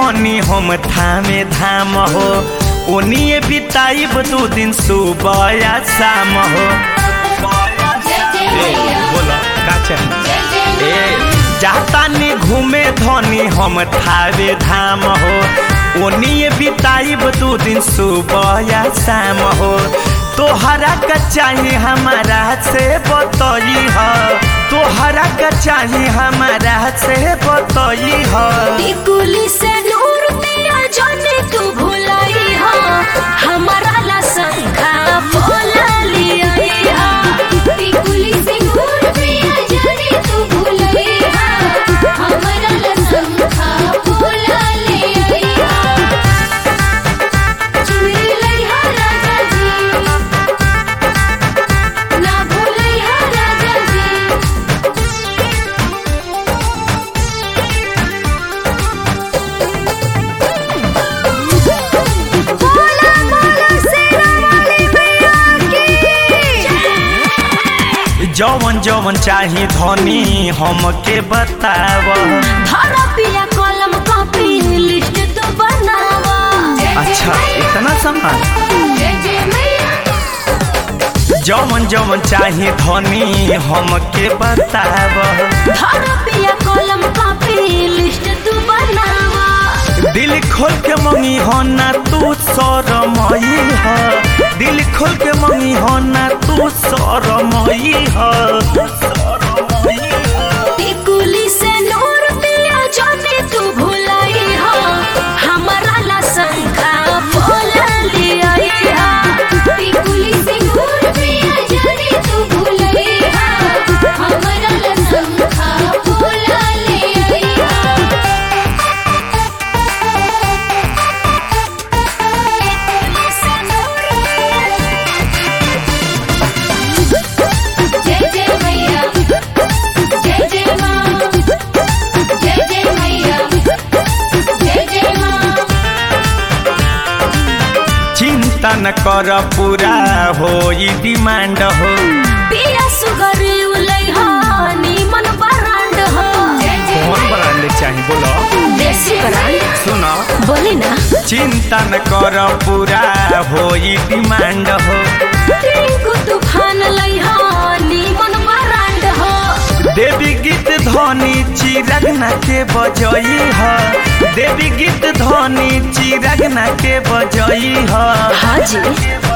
धनी हम थामे धाम हो ओनिए बिताइब दू दिन सुबह या शाम हो ए, बोला का चाही? ए जातानी घूमे धनी हम थावे धाम हो ओनिए बिताइब दू दिन सुबह या शाम हो तोहरा का चाही हमारा से बतई हो तोहरा का चाही हमारा से बतई हो टिकुली से नूर तेरा जाने तू भुलाई हो हमारा ला संखा बोला लिया टिकुली से नूर तेरा जाने तू भुलाई हो हमारा ला संखा बोला लिया चुनरी लइहा राजा जी ना भूलइहा राजा जी बोला बोला शेरा वाली मैया की जौवन जौवन चाही धनी हमके बताव धारा पिया कलम कॉपी लिस्ट तो बनावा अच्छा इतना सामान जय जय मैया जौवन जौवन चाही धनी हमके बताव धारा पिया कलम कॉपी लिस्ट तो बनावा दिल खोल के मंगी हो ना तू शरमई हो दिल खोल के मंगी हो ना तू शरमई हो टिकुली से नूर पिया जाने तू भुलाई हो हमारा ला संखा बोला लिया टिकुली से नूर पिया जाने तू भुलाई हो हमारा ला संखा बोला लिया जय जय मैया जय जय माँ जय जय मैया जय जय माँ चिंता न कर पूरा हो डिमांड हो पिया सुगर उलै हो नीमन ब्रांड हो कौन ब्रांड चाही बोलो देसी ब्रांड सुनो बोली ना चिंता न कर पूरा हो डिमांड हो टिंकू तूफान लै हो नीमन ब्रांड हो देवी गीत ध्वनि चिरगना के बजई ह देवी गीत ध्वनि चिरगना के बजई ह हाँ जी